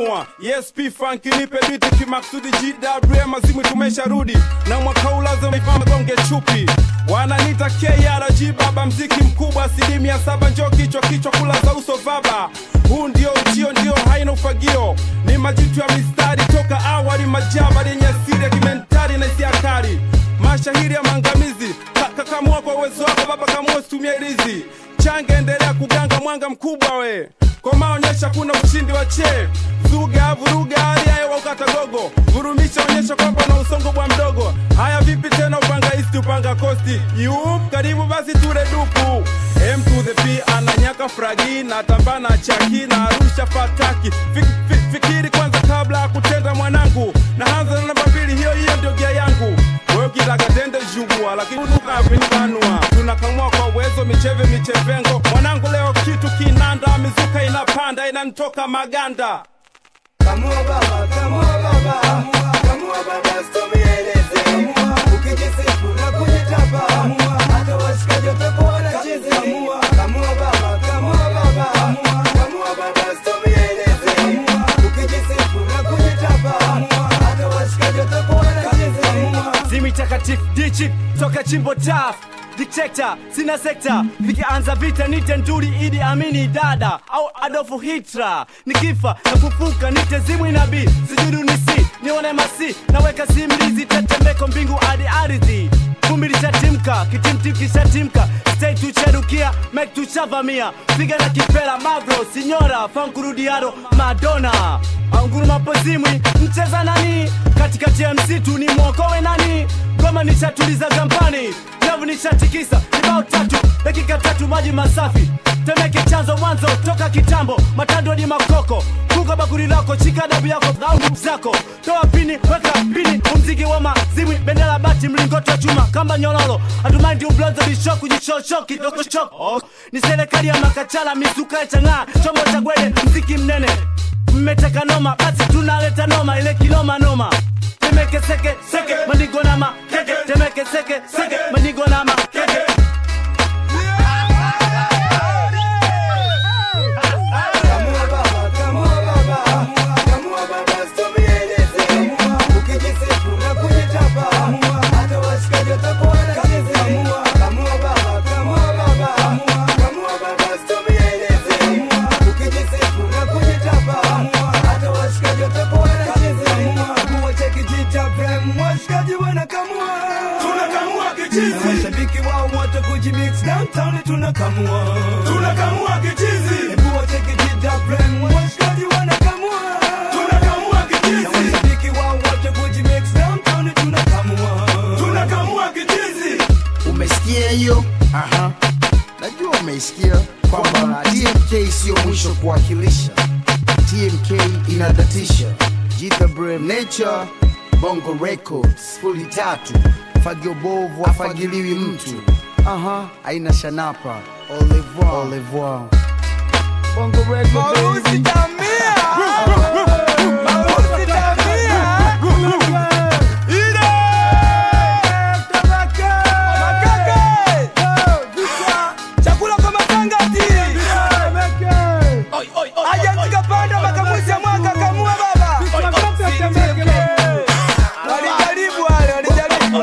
kamua ESP funk nipe biti kimaksudi GWM mazimu tumesharudi na mwaka ulazo gonge chupi wananita KRG baba mziki mkubwa asilimia saba njoo kichwa kichwa kula za uso vaba huu ndio ujio ndio haina ufagio ni majitu ya mistari toka awali majaba yenye asili ya kimentari na hisia kali mashahiri ya maangamizi Ka- kakamua kwa uwezo wako baba kamua situmia ilizi change endelea kuganga mwanga mkubwa we komaonyesha kuna ushindi wa che zuga vuruga hali haya waukata gogo vurumisha onyesha kwamba na usongo bwa mdogo haya vipi tena upanga isti upanga kosti yup karibu basi ture dupu m to the p ananyaka fragi na tambana chaki na arusha fataki Fik, fik, fikiri kwanza kabla ya kutenda mwanangu na hanza na namba mbili hiyo hiyo ndio gia yangu wewe ukitaka tende jugua lakini ukapinibanua tunakamua kwa uwezo micheve michevengo mwanangu leo kitu kinanda mizuka inapanda inanitoka maganda Kamua baba, kamua baba, kamua baba, usitumieleze. Ukijisifu na kujitapa, hata washikaji watakuwa wanacheza. Kamua baba, kamua baba, kamua baba, usitumieleze. Ukijisifu na kujitapa, hata washikaji watakuwa wanacheza. Zimi takatifu dichi toka chimbo taf Dictator, sina sekta vikianza vita nite nduri idi amini dada au Adolfu Hitler nikifa na kufuka nite zimwi nabii sijudu nisi nione masi naweka simlizi tetemeko mbingu hadi ardhi vumbi lishatimka kitimtim kishatimka stay tucherukia mek tuchavamia piga na kipela magro sinyora fankurudiado madonna aunguru mapozimwi mcheza nani katikati ya msitu ni mwokowe nani goma nishatuliza gampani nyavu nishatikisa kibao tatu dakika tatu maji masafi temeke chanzo mwanzo toka kitambo matando ni makoko kuka bakuri lako chika dabu yako au nguvu zako toa pini weka pini umziki wa mazimwi bendera bati mlingoti wa chuma kamba nyololo hatumaindi ublonzo bishoku jichocho kidogo shoko oh. ni serikali ya makachala mizuka ya chang'aa chombo cha gwede mziki mnene mmeteka noma basi tunaleta noma ile kinoma noma temeke seke seke manigo nama keke temeke seke seke manigo nama keke Kamua baba, kamua baba, kamua baba, usitumieleze. Ukijisifu na kujitapa, hata washikaji watakuwa wanacheza. Kamua baba, kamua baba, kamua baba, usitumieleze. Ukijisifu na kujitapa, hata washikaji watakuwa wanacheza. Kuwa cheki jita prem, washikaji wanakamua. Tunakamua kichizi. Na Mashabiki wao wote kujimix downtown tunakamua. Tunakamua kichizi. Hebu wacheki jita prem, washikaji wanakamua. Tunakamua Na kichizi. mashabiki wao wote kujimix downtown tunakamua. Tunakamua kichizi. umesikia hiyo Aha. najua umeisikia kwamba tmk sio mwisho kuwakilisha tmk inadatisha jitha brem nature bongo records fuli tatu fagio bovu afagiliwi mtu aha aina shanapa au revoir. Au revoir. bongo record baby. Chakula kwa matangati. Aje tukapanda makamuzi ya mwaka kamua baba. Walijaribu wale, walijaribu.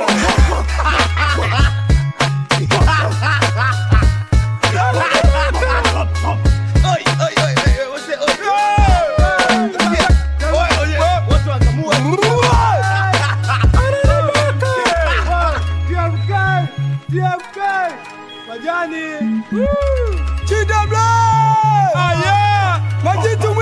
Chida Black! Majitu